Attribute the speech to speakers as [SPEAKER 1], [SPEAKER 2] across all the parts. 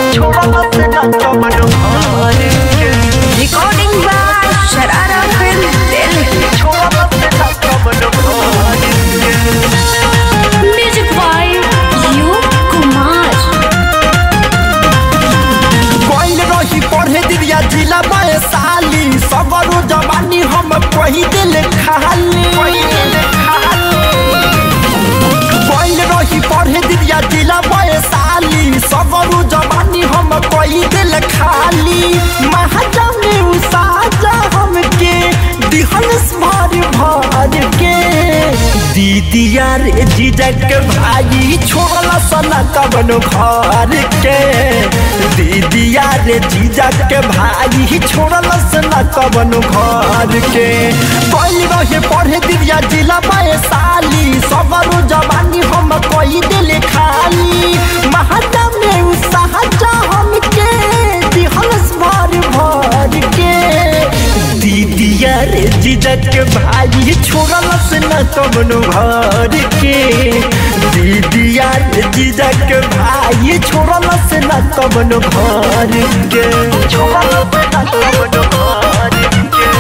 [SPEAKER 1] Recording by Sharara Film Delhi. Music by U Kumar.
[SPEAKER 2] गइल रही पढ़े दिया जिला साली सगरो जवानी हम कही दिल खाली गइल रही पढ़े दिया जिला साली सगरो जवानी हम कही दिल खाली महाजा में उसाजा हमके दिहल भर भर के दीदिया रे जीजक भाई छोड़ला सना कबनो घर के दीदिया रे जीजक भाई छोड़ला सना कबनो घर के कोई रहे पढ़े दिया जिला में साली सगरो जवानी हम कोई दिल खाली महाजा में उसाजा हमके दिहल भर भर के दीदिया रे जीजक भाई छोड़ल से न कबनो घर के दीदिया रे जीजक भाई छोड़ल से न कबनो घर के छोड़ल से न कबनो घर के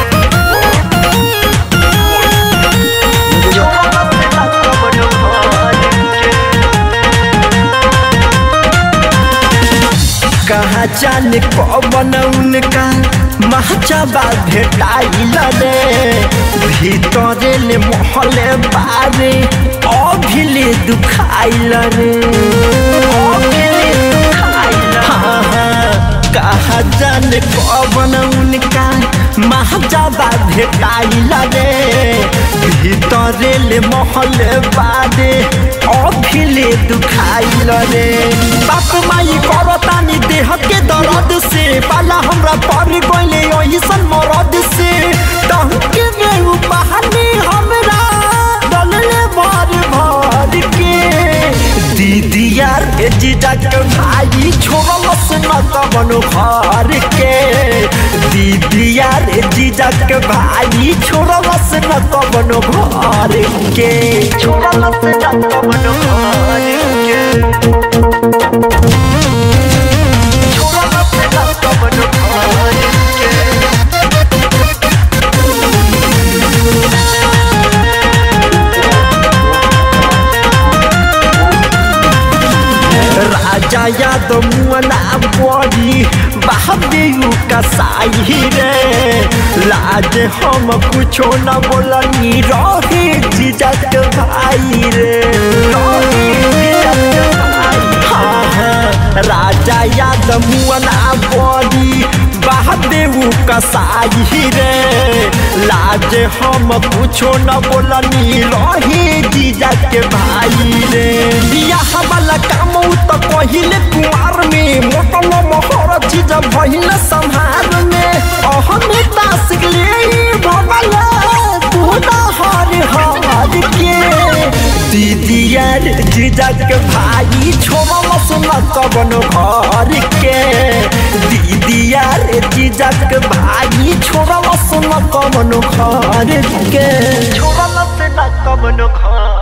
[SPEAKER 2] छोड़ल से न कबनो घर के कहा जाने पवन उनका महचबा भेटाइल रे भीतरे ले महले बारे अभिले दुखाइल रे अभिले दुखाइल हाँ हाँ कहा जाने पवन उनका महजबा भेटाइल रे भीतरे ले महले बारे अभिले दुखाइल रे बाप माई करतानी देह के दर्द से पाला हमरा पर गइले ओइसन मरद से टहके में उपहानी हमरा डलले भर भर के दीदिया रे जीजक भाई छोड़लस न कबनो घर के दीदिया रे जीजक भाई छोड़लस न कबनो घर के छोड़लस न कबनो घर के छोड़लस न कबनो घर के राजा यादव मुअना बड़ी बाबेयू कसाई रे लाज हम कुछो न बोलनी रहे जीजक भाई रे हाँ हाँ राजा यादव मुअना बड़ी बाबेयू कसाई रे लाज हम कुछो न बोलनी रहे जीजक भाई रे बियाह वाला काम उ त पहिले कुमार में मोटल मोहर चीज भइल संहार में अहमे तासिक ले भवल तोना हर हर के दीदिया रे जीजक भाई छोड़ल सुन कबनो घर के दीदिया रे जीजक भाई छोड़ल सुन कबनो घर के छोड़ल सुन कबनो घर